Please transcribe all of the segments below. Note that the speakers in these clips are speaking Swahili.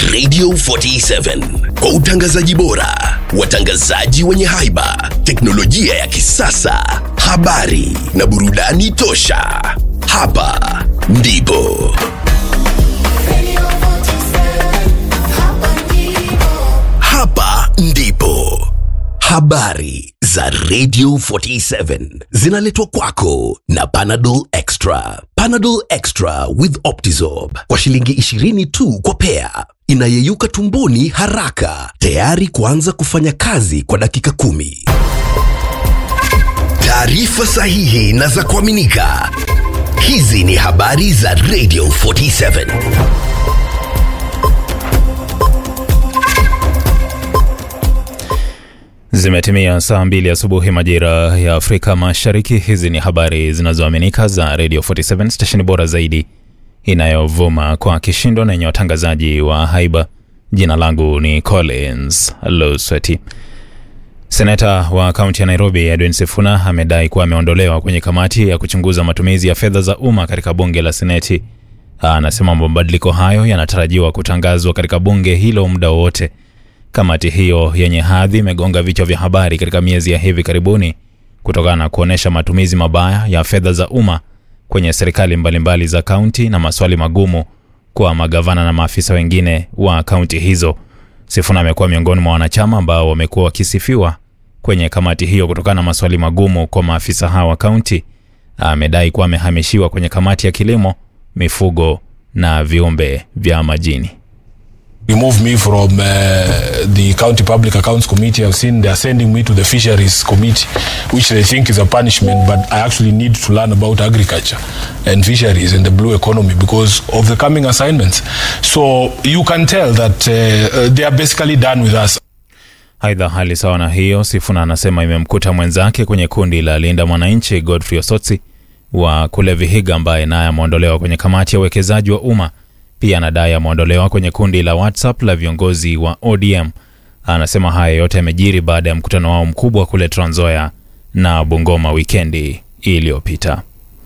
Radio 47 kwa utangazaji bora, watangazaji wenye haiba, teknolojia ya kisasa, habari na burudani tosha. Hapa ndipo hapa ndipo habari za Radio 47 zinaletwa kwako na Panadol Extra. Panadol Extra with Optizorb kwa shilingi 20 tu kwa pea, inayeyuka tumboni haraka, tayari kuanza kufanya kazi kwa dakika kumi. Taarifa sahihi na za kuaminika. Hizi ni habari za Radio 47. Zimetimia saa mbili asubuhi majira ya Afrika Mashariki. Hizi ni habari zinazoaminika za Radio 47 stesheni bora zaidi inayovuma kwa kishindo na yenye watangazaji wa haiba. Jina langu ni Collins Losweti. Seneta wa kaunti ya Nairobi Edwin Sifuna amedai kuwa ameondolewa kwenye kamati ya kuchunguza matumizi ya fedha za umma katika bunge la Seneti. Anasema mabadiliko hayo yanatarajiwa kutangazwa katika bunge hilo muda wowote. Kamati hiyo yenye hadhi imegonga vichwa vya habari katika miezi ya hivi karibuni kutokana na kuonyesha matumizi mabaya ya fedha za umma kwenye serikali mbalimbali za kaunti na maswali magumu kwa magavana na maafisa wengine wa kaunti hizo. Sifuna amekuwa miongoni mwa wanachama ambao wamekuwa wakisifiwa kwenye kamati hiyo kutokana na maswali magumu kwa maafisa hao wa kaunti. Amedai kuwa amehamishiwa kwenye kamati ya kilimo, mifugo na viumbe vya majini. remove me from uh, the county public accounts committee i've seen they are sending me to the fisheries committee which they think is a punishment but i actually need to learn about agriculture and fisheries and the blue economy because of the coming assignments so you can tell that uh, uh, they are basically done with us Aidha, hali sawa na hiyo, Sifuna anasema imemkuta mwenzake kwenye kundi la Linda Mwananchi Godfrey Osotsi wa kule Vihiga, ambaye naye ameondolewa kwenye kamati ya uwekezaji wa umma. Pia anadai ameondolewa kwenye kundi la WhatsApp la viongozi wa ODM. Anasema haya yote yamejiri baada ya mkutano wao mkubwa kule Trans Nzoia na Bungoma wikendi iliyopita.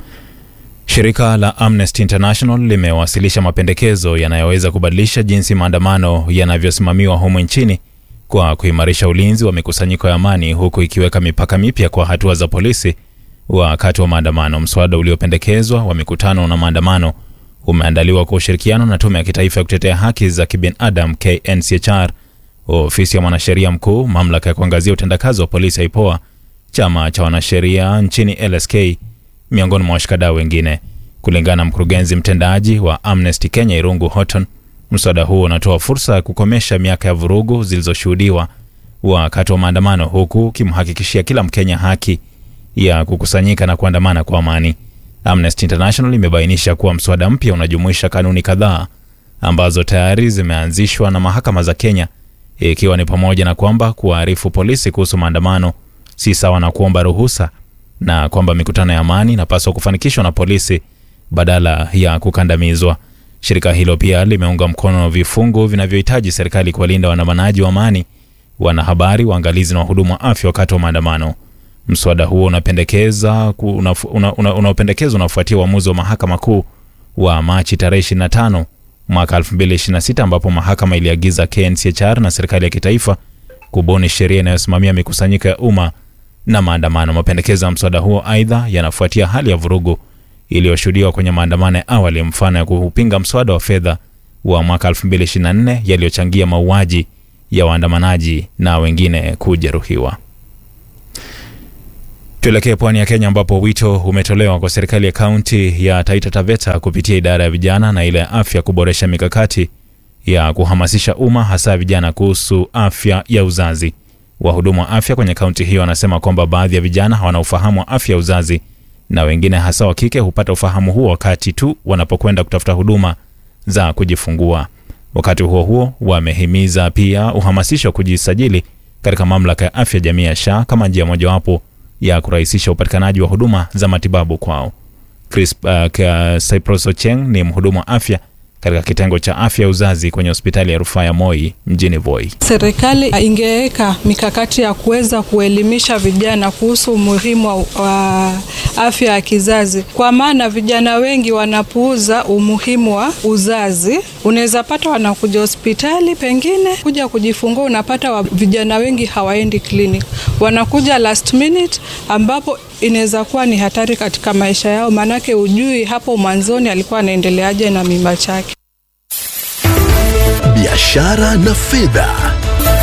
Shirika la Amnesty International limewasilisha mapendekezo yanayoweza kubadilisha jinsi maandamano yanavyosimamiwa humu nchini kwa kuimarisha ulinzi wa mikusanyiko ya amani huku ikiweka mipaka mipya kwa hatua za polisi wakati wa maandamano. Mswada uliopendekezwa wa mikutano na maandamano umeandaliwa kwa ushirikiano na Tume ya Kitaifa ya Kutetea Haki za Kibinadamu KNCHR, ofisi ya mwanasheria mkuu, mamlaka ya kuangazia utendakazi wa polisi IPOA, chama cha wanasheria nchini LSK, miongoni mwa washikadau wengine. Kulingana na mkurugenzi mtendaji wa Amnesty Kenya Irungu Horton, mswada huo unatoa fursa ya kukomesha miaka ya vurugu zilizoshuhudiwa wakati wa maandamano, huku ukimhakikishia kila Mkenya haki ya kukusanyika na kuandamana kwa amani. Amnesty International imebainisha kuwa mswada mpya unajumuisha kanuni kadhaa ambazo tayari zimeanzishwa na mahakama za Kenya, ikiwa ni pamoja na kwamba kuwaarifu polisi kuhusu maandamano si sawa na kuomba ruhusa na kwamba mikutano ya amani inapaswa kufanikishwa na polisi badala ya kukandamizwa. Shirika hilo pia limeunga mkono vifungu vinavyohitaji serikali kuwalinda waandamanaji wa amani, wanahabari, waangalizi na wahudumu wa afya wakati wa maandamano. Mswada huo unapendekeza unaopendekezwa una, una, una unafuatia uamuzi wa mahakama kuu wa Machi tarehe 25 mwaka 2026 ambapo mahakama iliagiza KNCHR na serikali ya kitaifa kubuni sheria inayosimamia mikusanyiko ya umma na maandamano. Mapendekezo ya mswada huo aidha yanafuatia hali ya vurugu iliyoshuhudiwa kwenye maandamano ya awali, mfano ya kupinga mswada wa fedha wa mwaka 2024 yaliyochangia mauaji ya waandamanaji na wengine kujeruhiwa. Tuelekee pwani ya Kenya ambapo wito umetolewa kwa serikali ya kaunti ya Taita Taveta kupitia idara ya vijana na ile ya afya kuboresha mikakati ya kuhamasisha umma hasa vijana kuhusu afya ya uzazi. Wahudumu wa afya kwenye kaunti hiyo wanasema kwamba baadhi ya vijana hawana ufahamu wa afya ya uzazi na wengine hasa wa kike hupata ufahamu huo wakati tu wanapokwenda kutafuta huduma za kujifungua. Wakati huo huo, wamehimiza pia uhamasisho wa kujisajili katika mamlaka ya afya jamii ya SHA kama njia mojawapo ya kurahisisha upatikanaji wa huduma za matibabu kwao. Chris uh, Cyprus Ocheng ni mhudumu wa afya katika kitengo cha afya ya uzazi kwenye hospitali ya rufaa ya Moi mjini Voi. Serikali ingeweka mikakati ya kuweza kuelimisha vijana kuhusu umuhimu wa, wa afya ya kizazi, kwa maana vijana wengi wanapuuza umuhimu wa uzazi. Unaweza pata wanakuja hospitali, pengine kuja kujifungua, unapata wa, vijana wengi hawaendi clinic, wanakuja last minute, ambapo inaweza kuwa ni hatari katika maisha yao, maanake ujui hapo mwanzoni alikuwa anaendeleaje na mimba chake. biashara na fedha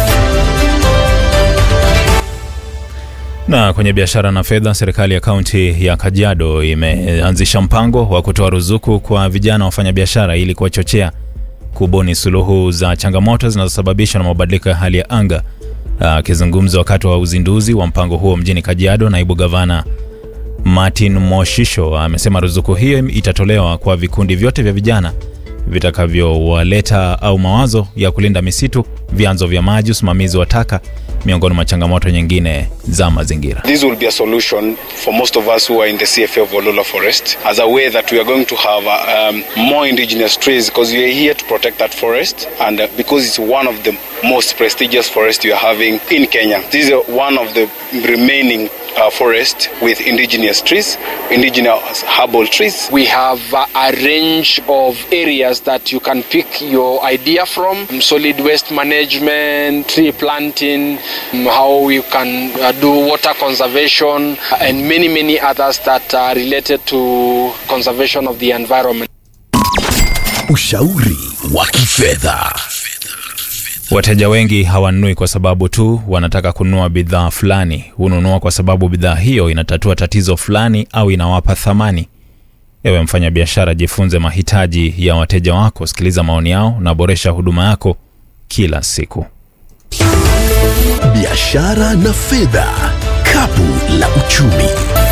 Na kwenye biashara na fedha, serikali ya kaunti ya Kajiado imeanzisha mpango wa kutoa ruzuku kwa vijana wafanyabiashara ili kuwachochea kubuni suluhu za changamoto zinazosababishwa na mabadiliko ya hali ya anga. Akizungumza wakati wa uzinduzi wa mpango huo mjini Kajiado, naibu gavana Martin Moshisho amesema ruzuku hiyo itatolewa kwa vikundi vyote vya vijana vitakavyowaleta au mawazo ya kulinda misitu, vyanzo vya maji, usimamizi wa taka, miongoni mwa changamoto nyingine za mazingira. This will be a solution for most of us who are in the CFA of Olula Forest as a way that we are going to have uh, um, more indigenous trees because we are here to protect that forest and uh, because it's one of the most prestigious forests we are having in Kenya. This is uh, one of the remaining uh, forest with indigenous trees, indigenous herbal trees. We have uh, a range of areas that you can pick your idea from um, solid waste management, tree planting, um, how you can uh, do water conservation, uh, and many, many others that are related to conservation of the environment. ushauri wa kifedha Wateja wengi hawanunui kwa sababu tu wanataka kununua bidhaa fulani. Hununua kwa sababu bidhaa hiyo inatatua tatizo fulani au inawapa thamani. Ewe mfanyabiashara, jifunze mahitaji ya wateja wako, sikiliza maoni yao na boresha huduma yako kila siku. biashara na fedha kapu la uchumi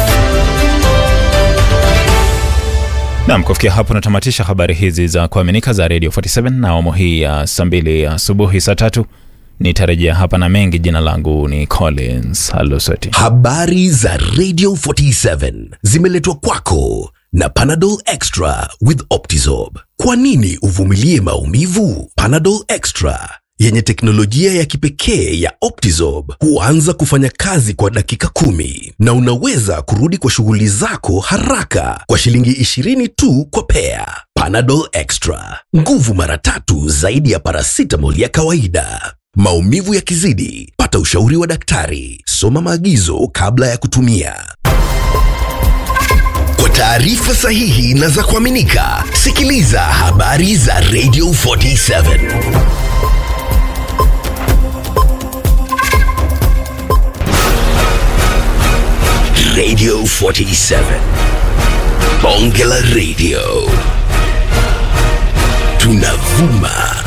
Nam, kufikia hapo natamatisha habari hizi za kuaminika za Radio 47 na awamu hii ya saa mbili asubuhi saa tatu nitarejea hapa na mengi. Jina langu ni Collins Alusoti. habari za radio 47 zimeletwa kwako na panadol extra with optizob kwa nini uvumilie maumivu panadol extra yenye teknolojia ya kipekee ya optizob huanza kufanya kazi kwa dakika kumi na unaweza kurudi kwa shughuli zako haraka kwa shilingi 20 tu kwa pea panadol extra nguvu mara tatu zaidi ya paracetamol ya kawaida maumivu yakizidi pata ushauri wa daktari soma maagizo kabla ya kutumia kwa taarifa sahihi na za kuaminika sikiliza habari za radio 47 radio 47 bonge la radio tunavuma